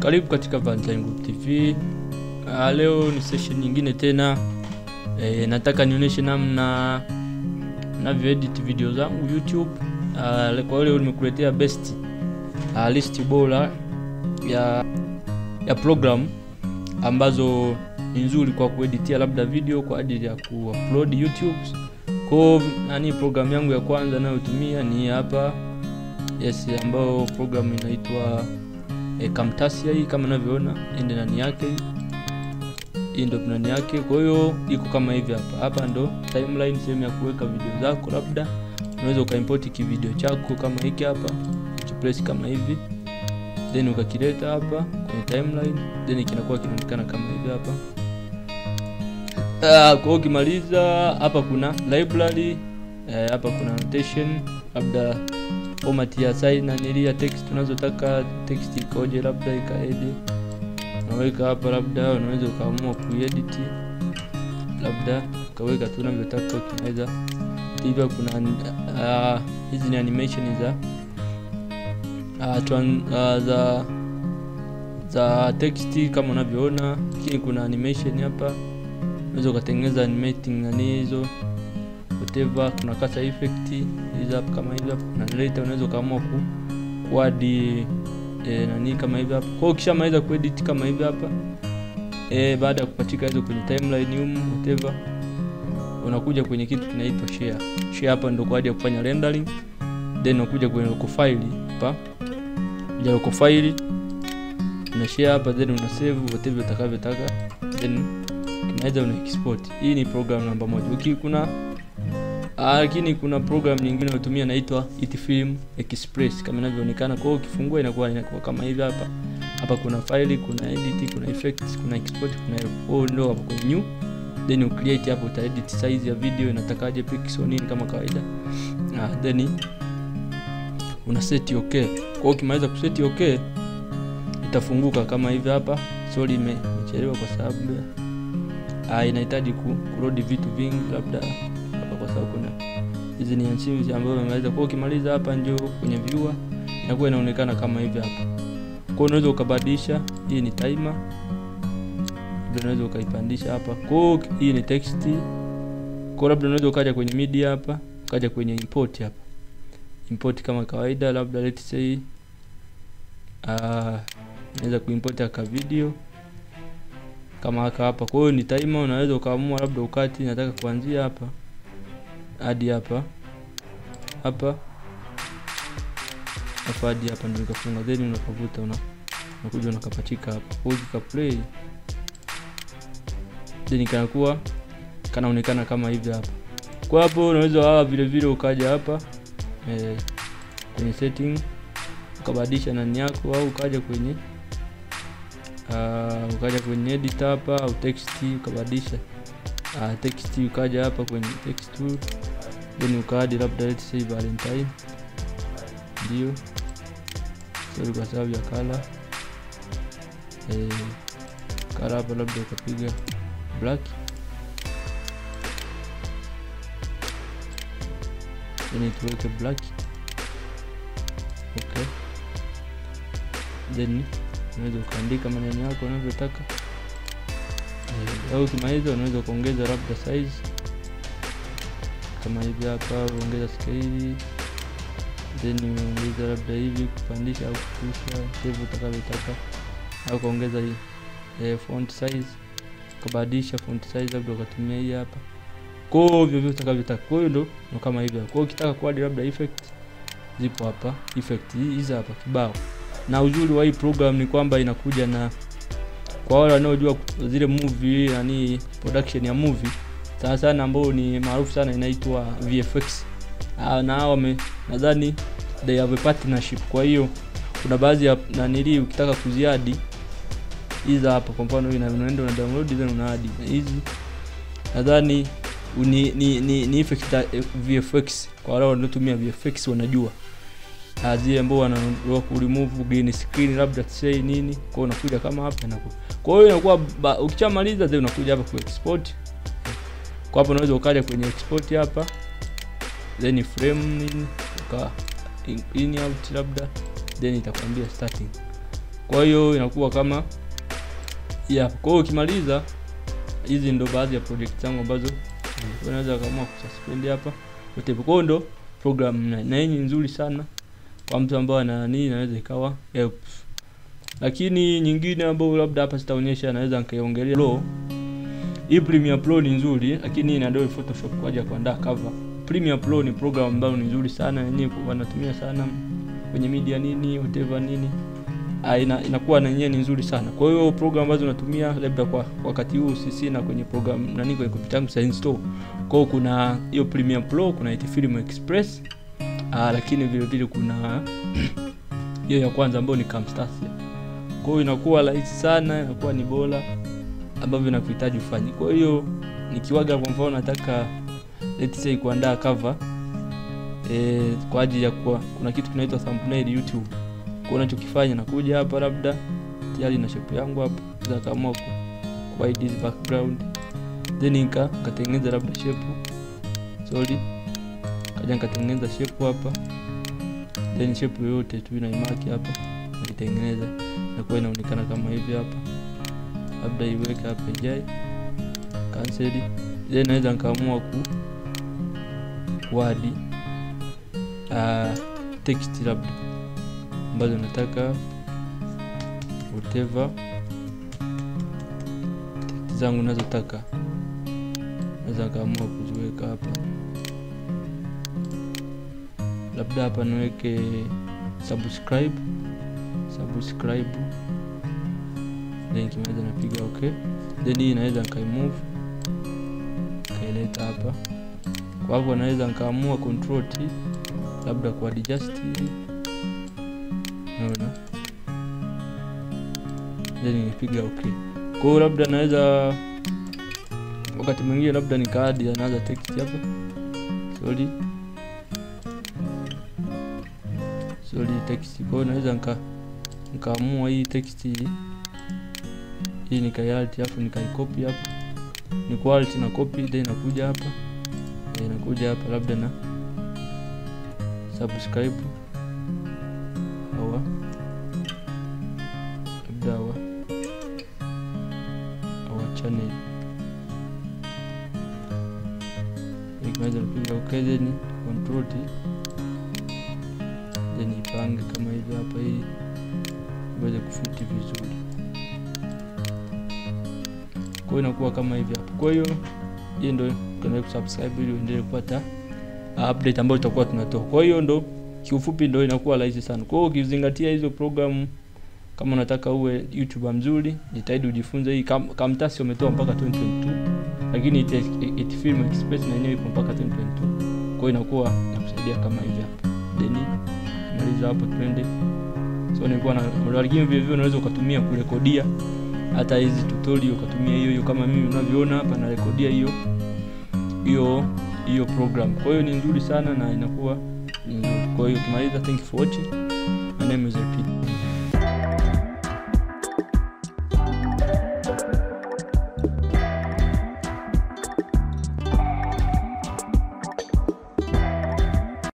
karibu katika Valentine Group TV. Uh, leo ni session nyingine tena. E, nataka nionyeshe namna navyo edit video zangu YouTube. Uh, kwa leo nimekuletea best uh, list bora ya ya program ambazo ni nzuri kwa kueditia labda video kwa ajili ya kuupload YouTube. Kwa nani program yangu ya kwanza nayotumia ni hapa yes, ambayo program inaitwa e, Camtasia hii kama unavyoona, hii ndio ndani yake, hii ndio ndani yake. Kwa hiyo iko kama hivi hapa. Hapa ndo timeline, sehemu ya kuweka video zako, labda unaweza ukaimport kivideo chako kama hiki hapa, ukipress kama hivi then ukakileta hapa kwenye timeline, then kinakuwa kinaonekana kama hivi hapa. Uh, kwa ukimaliza hapa kuna library uh, hapa kuna annotation labda format ya sign na nili ya text unazotaka text ikoje, labda ikaeje, unaweka hapa, labda unaweza ukaamua kuedit, labda ukaweka tu unavyotaka, ukiweza hivyo. Kuna hizi uh, ni animation za uh, tran, uh, za za text kama unavyoona, lakini kuna animation hapa, unaweza ukatengeneza animating nani hizo whatever. Kuna kasa effect hizi hapa kama hivi hapa, kuna later unaweza ukaamua ku kuadi e, nani kama hivi hapa. Kwa hiyo ukishamaliza kuedit kama hivi hapa e, baada ya kupachika hizo kwenye timeline hum whatever, unakuja kwenye kitu kinaitwa share. Share hapa ndio kwa ajili ya kufanya rendering, then unakuja kwenye local file hapa, kuja local file una share hapa, then una save whatever utakavyotaka, then kinaweza una export. Hii ni program namba moja. Uki kuna lakini kuna program nyingine unatumia inaitwa Itfilm Express kama inavyoonekana. Kwa hiyo ukifungua inakuwa inakuwa kama hivi hapa. Hapa kuna file, kuna edit, kuna effects, kuna export, kuna oh, ndio hapo kwenye new. Then you create hapo uta edit size ya video inatakaje pixel nini kama kawaida. Ah, then una set okay. Kwa hiyo ukimaliza kuset okay itafunguka kama hivi hapa. Sorry imechelewa kwa sababu ah, inahitaji ku load vitu vingi labda kwa sababu kuna hizi ni nchi ambazo umemaliza. Kwa ukimaliza hapa, njoo kwenye viewer, inakuwa inaonekana kama hivi hapa. Kwa unaweza ukabadilisha, hii ni timer, labda unaweza ukaipandisha hapa. Kwa hii ni text, kwa labda unaweza ukaja kwenye media hapa, ukaja kwenye import hapa, import kama kawaida, labda let's say ah, unaweza kuimport aka video kama haka hapa. Kwa hiyo ni timer, unaweza ukaamua labda ukati nataka kuanzia hapa hadi hapa hapa hapa hadi hapa ndio ikafunga, then unakavuta una unakuja unakapachika hapa, kwa hiyo play then kanakuwa kanaonekana kama hivi hapa. Kwa hapo unaweza hawa vile vile ukaja hapa eh, kwenye setting ukabadilisha nani yako, au ukaja kwenye uh, ukaja kwenye edit hapa au text ukabadilisha uh, text ukaja hapa kwenye text tool then ukaadi labda let's say Valentine, ndio sorry kwa sababu ya kala eh, kala hapa labda ukapiga black then tuweke black okay, then unaweza ukaandika maneno yako unavyotaka au ukimaliza unaweza kuongeza labda size kama hivi hapa, uongeza scale then uongeza labda hivi kupandisha au kushusha save utakavyotaka, au kuongeza hii eh, font size ukabadilisha font size, labda ukatumia hii hapa, kwa hiyo vivyo utakavyotaka. Kwa hiyo ndo kama hivi. Kwa hiyo ukitaka kuadi labda effect zipo hapa, effect hizi hapa kibao. Na uzuri wa hii program ni kwamba inakuja na kwa wale wanaojua zile movie yani production ya movie sana sana ambao ni maarufu sana inaitwa VFX. Ah, na hao wame nadhani they have a partnership. Kwa hiyo kuna baadhi ya nanili ukitaka kuziadi hizi hapa, kwa mfano hii unaenda una download then una add hizi, nadhani ni ni ni, ni effect VFX. Kwa wale wanaotumia VFX wanajua zile ambao wana remove green screen labda say nini, kwa unakuja kama hapa na kwa hiyo inakuwa ukishamaliza then unakuja hapa ku export. Kwa hapo unaweza ukaja kwenye export hapa then frame nini uka in, in out labda then itakwambia starting kwa hiyo inakuwa kama yeah. kwa hiyo ukimaliza hizi ndo baadhi ya project zangu ambazo unaweza kaamua kususpend hapa whatever. Kwa hiyo ndo program na, na hii ni nzuri sana kwa mtu ambaye ana nini, inaweza ikawa helps. Lakini nyingine ambayo labda hapa sitaonyesha, naweza nikaiongelea Pro. Hii Premiere Pro ni nzuri, lakini ina Adobe Photoshop kwa ajili ya kuandaa cover. Premiere Pro ni program ambayo ni nzuri sana, yenyewe wanatumia sana kwenye media nini whatever nini Ah, ina, inakuwa na yenyewe ni nzuri sana. Kwa hiyo program ambazo natumia labda kwa wakati huu sisi na kwenye program nani kwenye kompyuta yangu sasa install. Kwa hiyo kuna hiyo Premiere Pro, kuna IT Film Express. Ah, lakini vile vile kuna hiyo ya kwanza ambayo ni Camtasia. Kwa hiyo inakuwa rahisi sana, inakuwa ni bora ambavyo nakuhitaji ufanye. Kwa hiyo nikiwaga kwa mfano nataka let's say kuandaa cover eh, kwa ajili ya kuwa kuna kitu kinaitwa thumbnail YouTube kwa unachokifanya nakuja hapa labda tayari na shape yangu hapa za kama ku hide this background then nika katengeneza labda shape sorry kaja nikatengeneza shape hapa then shape yoyote tu ina imaki hapa nikitengeneza inakuwa inaonekana kama hivi hapa labda iweke hapa ijai cancel then naweza nikaamua ku wadi uh, text labda ambazo nataka whatever text zangu nazotaka naweza kaamua kuziweka hapa labda hapa niweke subscribe subscribe then kimeweza napiga okay then hii naweza nkaimove kaileta hapa kwa hapo naweza nkaamua control t labda kwa adjust hili naona then nipiga okay kwa hiyo labda naweza wakati mwingine labda nikaadi anaanza text hapa sorry sorry text kwa hiyo naweza nika nikaamua hii text hii hii nikaialt hapo nikaikopi hapa ni quality na copy then inakuja hapa then inakuja hapa labda na subscribe hawa labda hawa hawa channel ikiweza napiga okay then control T then ipange kama hivi hapa ili iweze kufiti vizuri kwa hiyo inakuwa kama hivi hapa kwa hiyo hii ndo tuendelee kusubscribe ili uendelee kupata update ambayo tutakuwa tunatoa kwa hiyo ndo kiufupi ndo inakuwa rahisi sana kwa hiyo ukizingatia hizo programu kama unataka uwe youtuber mzuri jitahidi ujifunze hii Kam, kamtasi wametoa mpaka 2022 lakini it, it film express na yenyewe ipo mpaka 2022 kwa hiyo inakuwa inakusaidia kama hivi hapa then maliza hapo twende so nilikuwa na lakini vile vile unaweza ukatumia kurekodia hata hizi tutorial ukatumia hiyo hiyo kama mimi unavyoona hapa narekodia hiyo hiyo hiyo program kwa hiyo ni nzuri sana na inakuwa ni nzuri kwa hiyo ukimaliza thank you for watching my name is LP